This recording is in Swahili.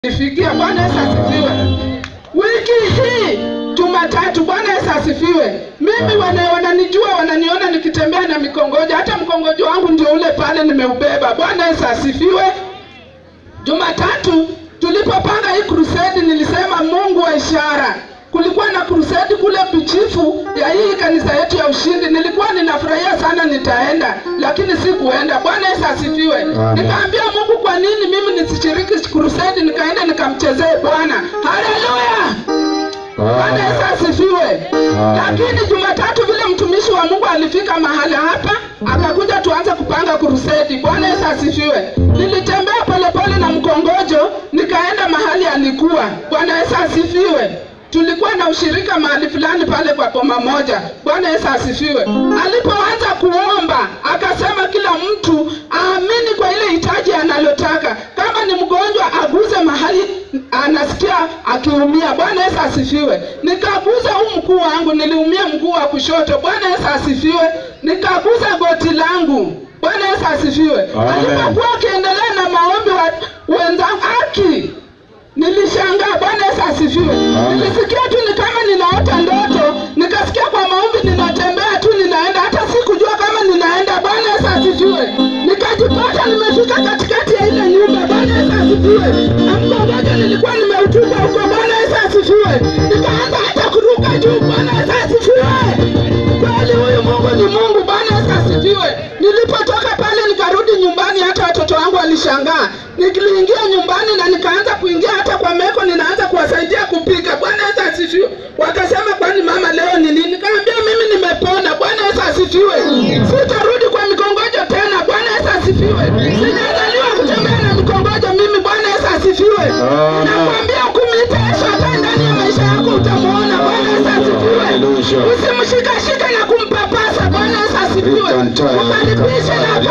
Nifikia. Bwana Yesu asifiwe. Wiki hii Jumatatu, Bwana Yesu asifiwe. Mimi wana, wananijua wananiona nikitembea na mikongojo, hata mkongojo wangu ndio ule pale nimeubeba. Bwana Yesu asifiwe. Jumatatu tulipopanga hii crusade, nilisema Mungu wa ishara. Kulikuwa na crusade kule Bichifu ya hii kanisa yetu ya Ushindi. Nilikuwa ninafurahia sana nitaenda, lakini sikuenda. Bwana Yesu asifiwe. Nikaambia Mungu, kwa nini mimi nisishiriki crusade? Nikaenda nikamchezee Bwana. Haleluya! Bwana Yesu asifiwe. Lakini Jumatatu vile mtumishi wa Mungu alifika mahali hapa, akakuja tuanze kupanga kurusedi. Bwana Yesu asifiwe. Nilitembea polepole na mkongojo, nikaenda mahali alikuwa. Bwana Yesu asifiwe. Tulikuwa na ushirika mahali fulani pale kwa boma moja. Bwana Yesu asifiwe. Alipoanza kuomba, akasema kila mtu aamini kwa ile hitaji analotaka. Kama ni mgonjwa, aguze mahali anasikia akiumia. Bwana Yesu asifiwe. Nikaguza huu mguu wangu, niliumia mguu wa kushoto. Bwana Yesu asifiwe. Nikaguza goti langu. Bwana Yesu asifiwe. Amen. Alipokuwa akiendelea na maombi wa wenzangu aki Nilishangaa. Bwana Yesu asifiwe. Nilisikia tu ni kama ninaota ndoto, nikasikia kwa maombi ninatembea tu ninaenda, hata sikujua kama ninaenda. Bwana Yesu asifiwe. Nikajipata nimefika katikati ya ile nyumba. Bwana Yesu asifiwe. Na mkongojo nilikuwa nimeutupa huko. Bwana Yesu asifiwe. Nikaanza hata kuruka juu. Bwana Yesu asifiwe. Kweli huyu Mungu ni Mungu. Bwana Yesu asifiwe. Nilipotoka pale nikarudi nyumbani, hata watoto wangu walishangaa. Niliingia nyumbani na nikaanza kuingia hata kwa meko, ninaanza kuwasaidia kupika. Bwana Yesu asifiwe. Wakasema, kwani mama leo ni nini? Nikamwambia mimi nimepona. Bwana Yesu asifiwe. Sitarudi kwa mikongojo tena. Bwana Yesu asifiwe. Sijazaliwa kutembea na mikongojo mimi. Bwana Yesu asifiwe. Amen. Nakwambia kumwita Yesu akae ndani ya maisha yako utamuona. Bwana Yesu asifiwe. Hallelujah. Usimshikashike na kumpapasa. Bwana Yesu asifiwe. Vitantaye Ukaribishe na